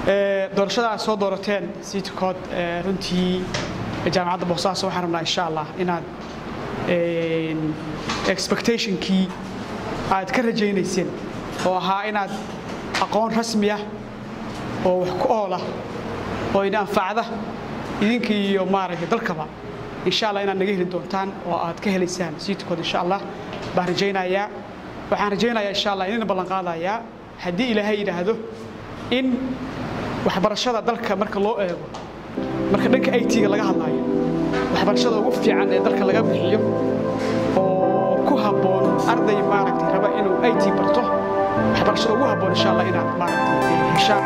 doorashada aad soo doorateen siitikood runtii jaamacadda boosaaso waxaan rabnaa insha allah inaad expectationkii aad ka rajaynayseen oo ahaa inaad aqoon rasmi ah oo wax ku ool ah oo ina anfacda idinka iyo maaragtay dalkaba insha allah inaad naga heli doontaan oo aad ka helaysaan siitikood insha allah baan rajaynayaa waxaan rajaynayaa insha allah inina ballan qaadayaa haddii ilaahay yidhaahdo in waxbarashada dalka marka loo eego marka dhanka it-ga laga hadlaayo waxbarashada ugu fiican ee dalka laga bixiyo oo ku habboon arday maaragtay raba inuu it barto waxbarashada ugu habboon insha allah inaad maaragtay heshaan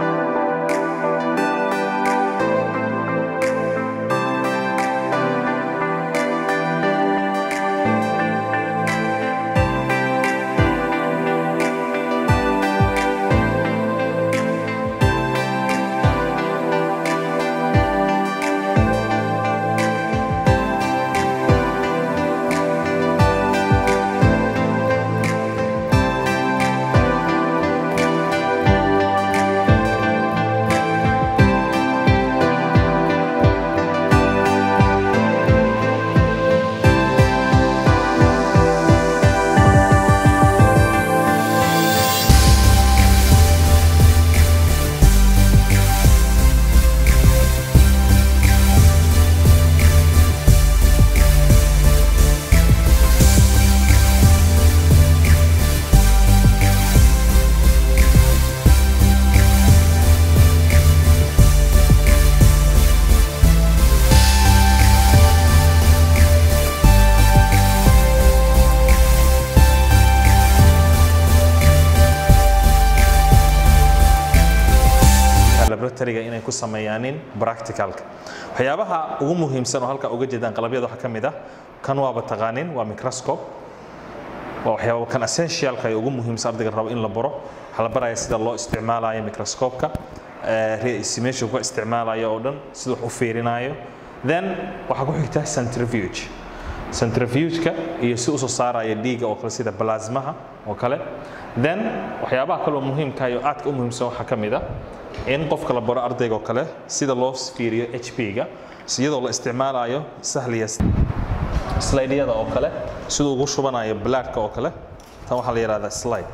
laboratoryga inay ku sameeyaanin practicalka waxyaabaha ugu muhiimsan oo halka uga jeedaan qalabyada waxaa ka mid ah kan waaba taqaanin waa microscope waa waxyaaba kan essentialka ee ugu muhiimsan ardayga rabo in la baro waxaa la baraya sida loo isticmaalayo microscope-ka meesha ku isticmaalayo oo dhan sida wax u fiirinayo then waxaa ku xigta centrifuge centrifuge-ka iyo si usoo saaraya dhiigga oo kale sida plasmaha oo kale then waxyaabaha kale oo muhiimka iyo aadka u muhiimsan waxaa ka mid ah in qofka la baro ardayga oo kale sida loo fiiriyo hp-ga iyadoo la isticmaalayo sahliya slideyada oo kale siduu ugu shubanayo blaadka oo kale tan waxaa la yidhahdaa slide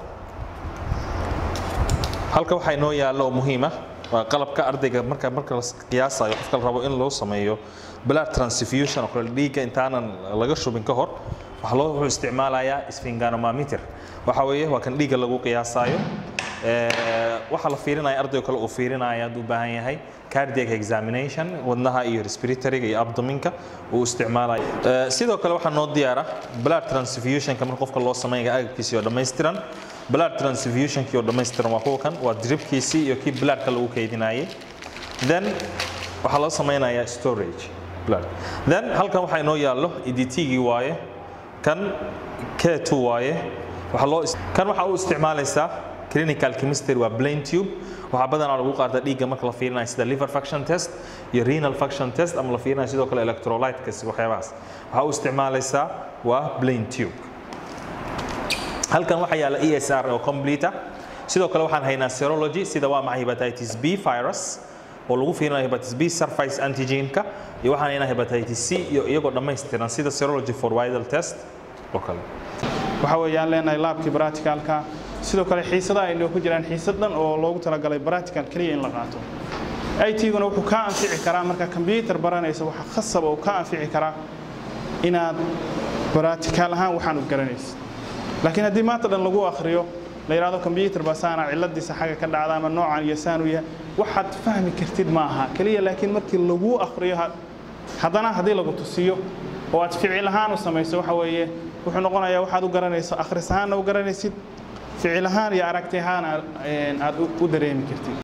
halka waxaa inoo yaallo oo muhiim ah waa qalabka ardayga marka marka la qiyaasayo qofka la rabo in loo sameeyo blood transfusion oo kale dhiigga intaanan laga shubin ka hor waxaa loo wuxuu isticmaalayaa sphinganometer waxa weeye waa kan dhiigga lagu qiyaasayo waxaa la fiirinaya arday kale uu fiirinaya hadduu u baahan yahay cardiac examination wadnaha iyo respiratoryga iyo abdominka uu isticmaalayo sidoo kale waxaa noo diyaara blood transfusionka marka qofka loo sameynaya agabkiisii oo dhammaystiran blood transfusionkii oo dhammaystiran waa kuwa kan waa dripkiisii iyo kii bloodka lagu kaydinayay then waxaa loo sameynayaa storage blood then halkan waxaa inoo yaallo edtgii waaye kan k2 waaye waxaa loo kan waxaa u isticmaalaysaa clinical chemistry waa plain tube waxaa badanaa lagu qaata dhiigga marka la fiirinayo sida liver function test iyo renal function test ama la fiirinayo sidoo kale electrolytekas waxyaabahaas waxaa u isticmaalaysaa waa plain tube halkan waxaa yaalla e s r oo complete ah sidoo kale waxaan haynaa serology sida waa maxay hepatitis b virus oo lagu fiirinayo hepatitis b surface antigenka iyo waxaan haynaa hepatitis c iyo iyagoo dhammaystiran sida serology for vital test oo kale waxa weeyaan leenahay laabkii practicalka sidoo kale xiisadaha ay ku jiraan xiisad dhan oo loogu talagalay practical keliya in la qaato it-guna wuxuu ka anfici karaa marka combyuter baranaysa waxa khasab oo ka anfici karaa inaad practical ahaan waxaan u garanaysid laakiin haddii maanta dhan lagu akhriyo la yidhahdo combyuter baa saana ciladiisa xagga ka dhacda ama noocan iyo saan u yahay waxaad fahmi kartid ma aha keliya laakiin markii lagu akhriyo haddana haddii lagu tusiyo oo aad ficil ahaan u samayso waxa weeye wuxuu noqonayaa waxaad u garanayso akhris ahaanna u garanaysid ficil ahaan iyo aragti ahaan aad u dareemi kartid